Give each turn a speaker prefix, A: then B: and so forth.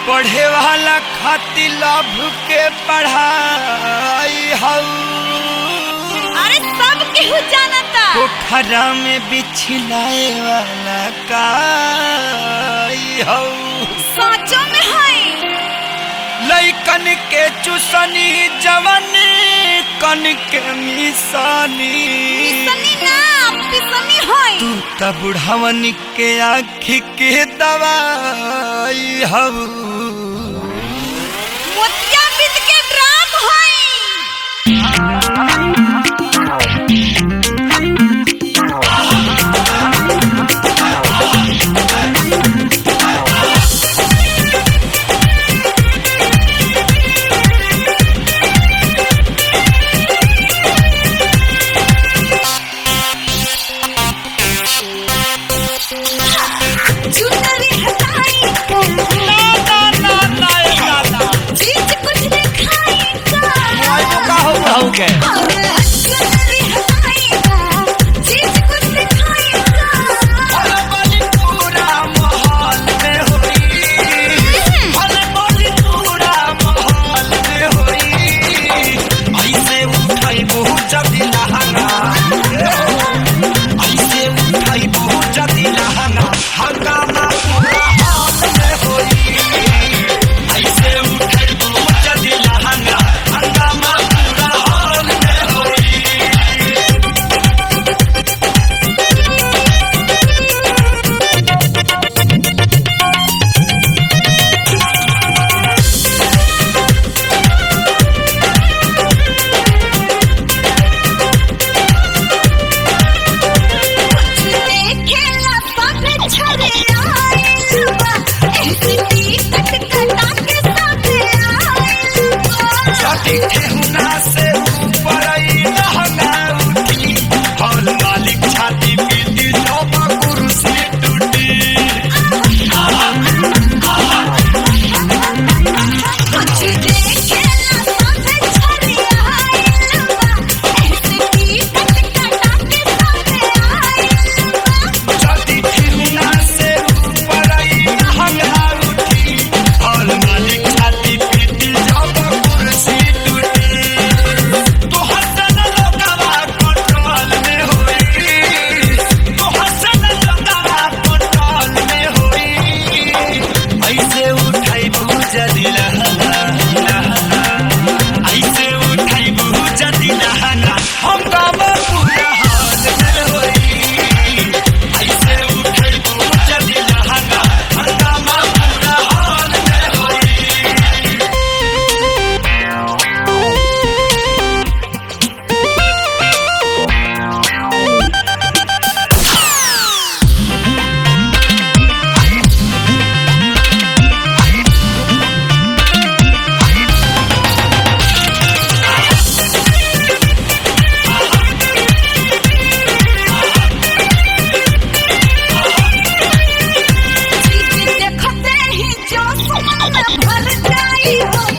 A: पढ़े वाला खातिर लभ के पढ़ाई हऊ
B: अरे सब केहू जानता
A: पोखरा में बिछलाए वाला काई हऊ
B: साचो में है
A: लैकन के चुसनी जवन कन के मिसानी
B: पिसनी ना पिसनी है
A: तू त बुढ़ावन के आँखी के दवाई हऊ
B: मोतिया बिद के ड्राम है चुनरी हटाई
A: ना ना ना ना ए दादा
B: चीज कुछ नहीं खाई का
A: मोबाइल का हो रहू के
B: चुनरी हटाई चीज कुछ नहीं खाई का
A: भले बली पूरा माहौल में होई भले बली पूरा माहौल में होई ऐसे उठाई बहुत जदी लहंगा ऐसे उठाई बहुत जदी लहंगा हंगामा पूरा हाल में होई ऐसे उठाई बहुत जदी लहंगा हंगामा पूरा हाल में होई
B: देखेला सब छरे आइल बा ऐसे टिकट कटा के सब आइल बा
A: छठी ठेहुना से ऊपर आई लहंगा उठी हॉल मालिक छाती पीटी जब कुर्सी टूटी
B: कुछ देखेला सब छरे आइल बा ऐसे टिकट कटा के सब आइल बा
A: छठी ठेहुना से ऊपर आई लहंगा उठी हॉल मालिक छाती पीटी जब कुर्सी टूटी तो हसन लोगवा कंट्रोल में होई तो हसन लोगवा कंट्रोल में होई ऐसे उठाई बहुत जदी लहंगा ऐसे उठाई बहुत जदी लहंगा हम गाँव पूरा हाल में होई ऐसे उठाई बहुत जदी लहंगा हंगामा पूरा हाल में होई
B: चीज देखते ही जो मन भर जाई हो